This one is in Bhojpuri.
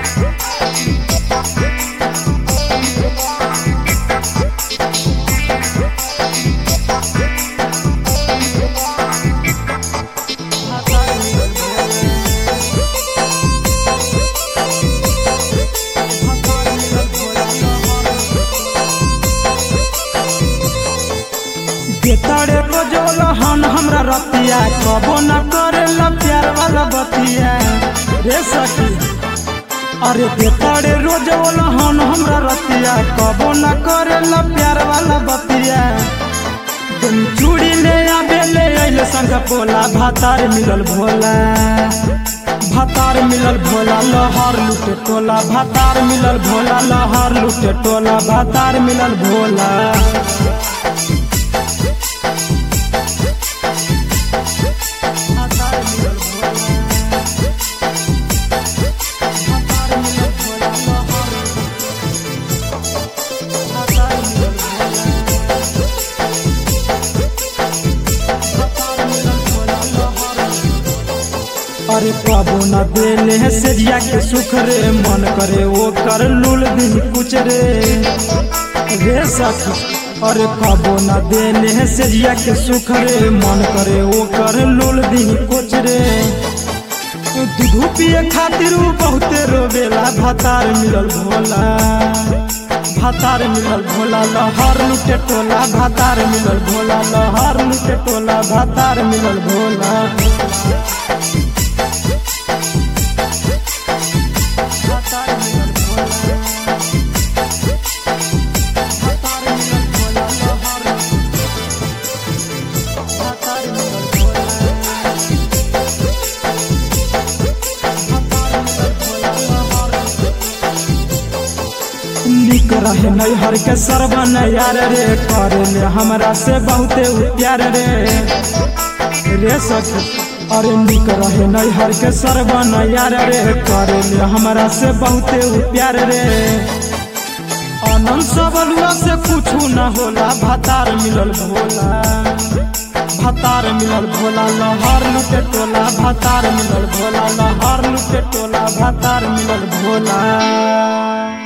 बेतरे रोजोल हन हमरा रतिया कबो न करेला प्यार वाला बतिया रे सखी अरे बेतरे रोजोल हन हमरा रतिया कबो न करेला प्यार वाला बतिया तुम चूड़ी ले आबे ले अइले संग पोला भातार मिलल भोला भातार मिलल भोला लहर लुटे टोला भातार मिलल भोला लहर लुटे टोला भातार मिलल भोला अरे कबो न देले है सेजिया के सुख रे मन करे वो कर लूल दिन कुछ रे रे सखी अरे कबो न देले है सेजिया के सुख रे मन करे वो कर लूल दिन कुछ रे दूध पिए खातिर उ बहुते रोवेला भातार मिलल भोला भातार मिलल भोला लहर लुटे टोला भातार मिलल भोला लहर लुटे टोला भातार मिलल भोला निक रहे नैहर के सरबन यार रे करे ले हमरा से बहुते उ प्यार रे रे सखी अरे निक रहे नैहर के सरबन यार रे करे ले हमरा से बहुते उ प्यार रे आनंद सबलुआ से कुछ न होला भातार मिलल भोला भातार मिलल भोला लहर लुटे टोला भातार मिलल भोला लहर लुटे टोला भातार मिलल भोला